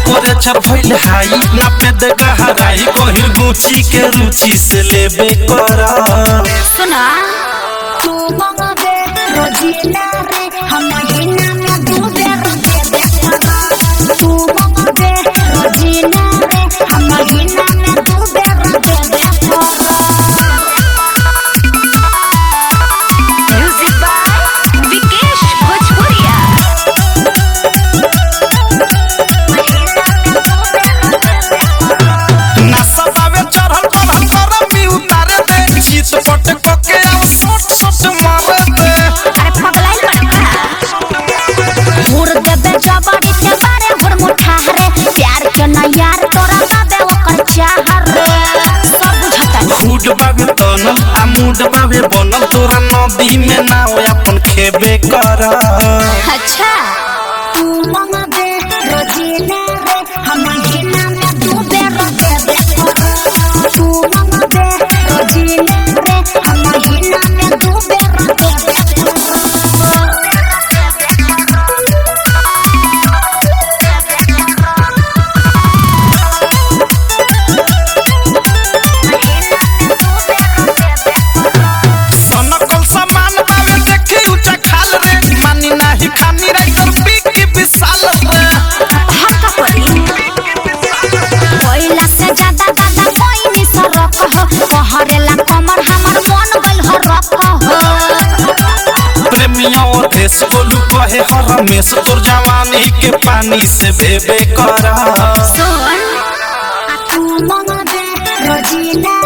temperature भइल हाई नापे दे गहराई कहिर गुची के रुचि से लेबे कर सुना तू मंगबे रोजीना रे हम महीना में दू बेर दे दे परा तू मंगबे रोजीना रे हम महीना में दू बेर दे दे परा म्यूजिक बाय विकेश भोजपुरिया नशा बावे चढ़ल बढ़ल गरम भी उतारे दे शीत पट कोके अब सोट सोट मारे दे अरे पगलाइल बड़का हुर देबे जबड़ी के बारे हुर मुठा रे प्यार के ना यार तोरा बाबे ओकर चाह रे सब बुझता फूड बावे तनल आ मूड बावे बनल तोरा नदी में नाव अपन खेबे कर अच्छा तू मंगबे रोजीना रे हम महीना में दू बेर दे दे तू मंगबे रोजीना रे हम महीना में दू बेर दे दे सनकल सामान बावे देखी ऊंचा खाल रे मानी नाही खानी राइटर पीकी विशाल रे हल्का पड़ी कोयला से ज्यादा ज्यादा कोई नहीं सरक हो कहरेला कमर हमर मन गइल हो रख हो प्रेमिया और देश बोलू कहे हर हमेश तोर जवानी के पानी से बेबे कर सुन आ तू मंगबे रोजीना